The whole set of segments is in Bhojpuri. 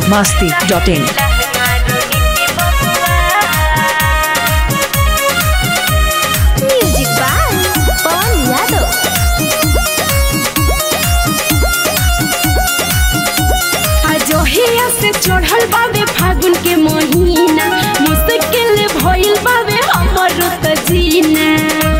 biharmasti.in music by Pawan Yadav अजोहिया से चढ़ल बावे फागुन के महीना मुश्किल भइल बावे हमर त जीना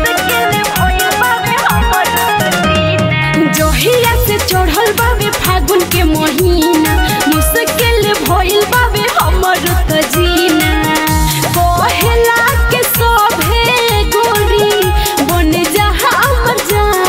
जोहिया से चढ़ल बावे फागुन के महीना मुश्किल भइल बावे हमर त जीना कहेला के सभे गोरी बन जा हमर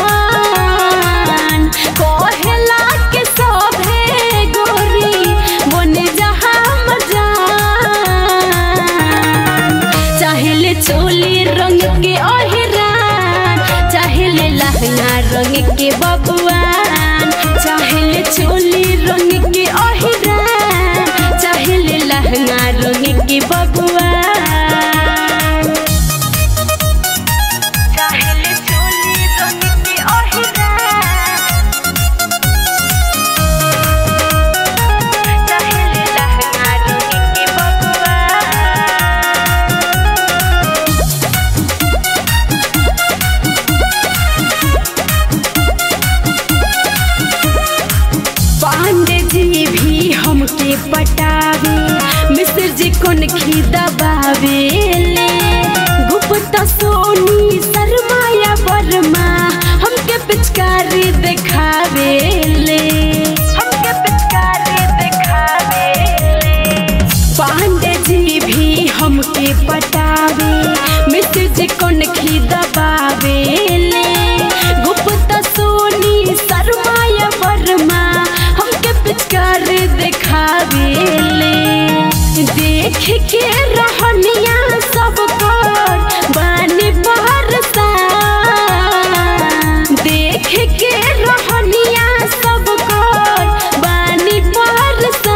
जान कहेला के सभे गोरी बन जा हमर जान चाहेले चोली रंग के अहिरान चाहेले लहंगा रंग के बबुआन चाहेले चोली रंग के अहिरान चाहेले लहंगा रंग के बबुआन चाहेले चोली रंग के अहिरान चाहेले लहंगा रंग के बबुआन पांडे जी भी हमके पटावे मिस्र जी कोन खी दबावे ले गुप्ता सोनी शर्माया वर्मा हमके पिचकारी दिखावे ले हमके पिचकारी दिखावे ले पांडे जी भी हमके पटावे मिस्र जी कोन खी दबावे ले गुप्ता सोनी शर्माया वर्मा हमके पिचकार दिखावे ले देख के रहनिया सब कर बानी बरसा देख के रहनिया सब कर बानी बरसा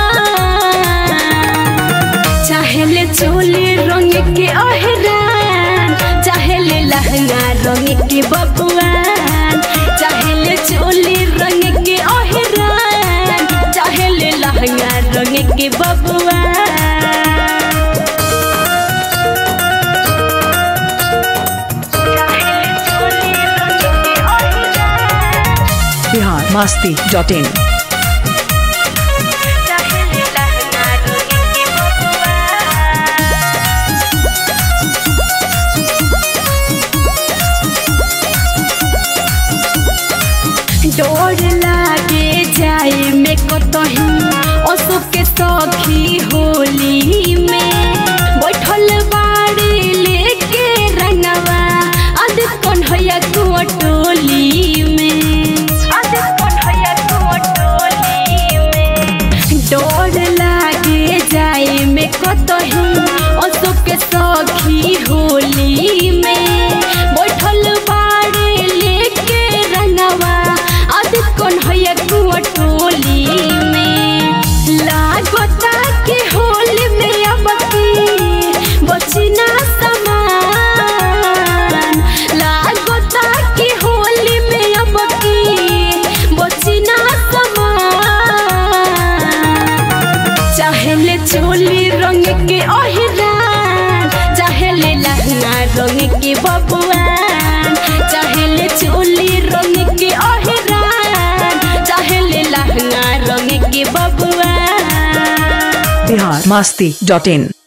चाहेले चोली रंग के अहरान चाहेले लहंगा रंग के बबुआन चाहेले चोली रंग के अहरान चाहेले लहंगा रंग के बबुआन चाहेले चोली रंग के अहरान biharmasti.in चाहेले लहंगा रंग के बबुआन डोर लागे जाए में कतही असुख के सखी होली में बैठल बाड़ी लेके रंगवा अद कन्हैया कुटोली में अद कन्हैया कुटोली में डोर लागे जाए में कतही असुख के सखी होली में बैठल बाड़ी लेके रंगवा अद कन्हैया कुटोली में लागता के होली में अब की बचना समान लागता के होली में अब की बचना समान चाहेले चोली रंग के अहिरान चाहेले लहंगा रंग के बबुआन चाहेले चोली रंग के अहिरान चाहेले लहंगा रंग के बबुआन biharmasti.in